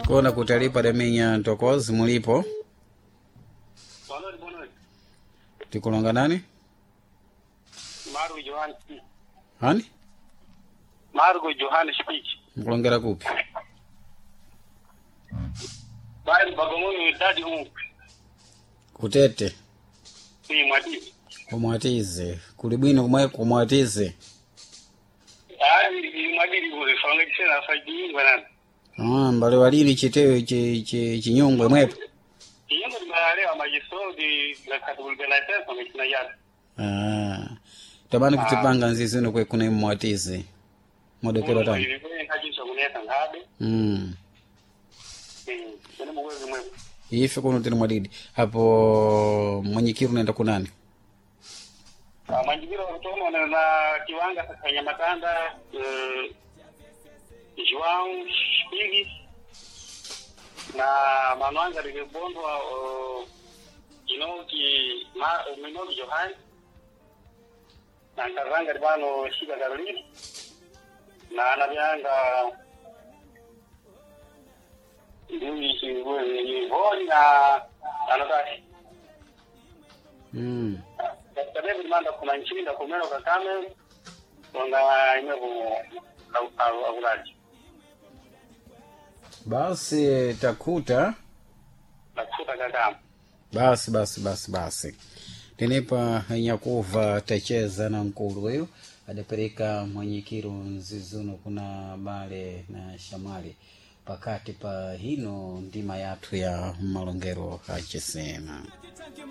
kona kutalipa deminya ntokozi mulipo Bonori bonori. tikulonga nani Margo Johan hani Margo Johan speech. mkulongera kupi Bali bagamoyo dadi huu. kutete Ni mwadi. kumwatize kuli bwino kumwe kumwatize Ah, ni mwadi ni ule fanga kisena faji ngwana. ah, mbale walili chitewe chi- chi- chinyungwe mwepo Yingo ni malalewa majiso di la katubulga la tesa mekina yada. ah. tabani kutipanga nzizino kwe kuna mwatize modekero tano Ni kwa haji so kuneta ngabe. mm. Eh, ni mwezi mwezi. ife kuno tini mwadidi hapo mwenyekiru naenda kunani Ah, manjibiro kutomo na na kiwanga sasa nyamatanda eh João Spigi na manwanga likibondwa uh, inoki ma minoki Johan na nkazanga libano shika Caroline na anabyanga ndui kingwe ni honi na anataki mm. katika David manda kuna nchini na kumeno kakame tonga imevu avulaji basi takuta na kufuta kakame basi basi basi basi tinipa nyakuva tacheza na nkulu huyu adapereka mwenyekiru nzizuno kuna bale na shamwali pakati pa hino ndima yathu ya malongero achisena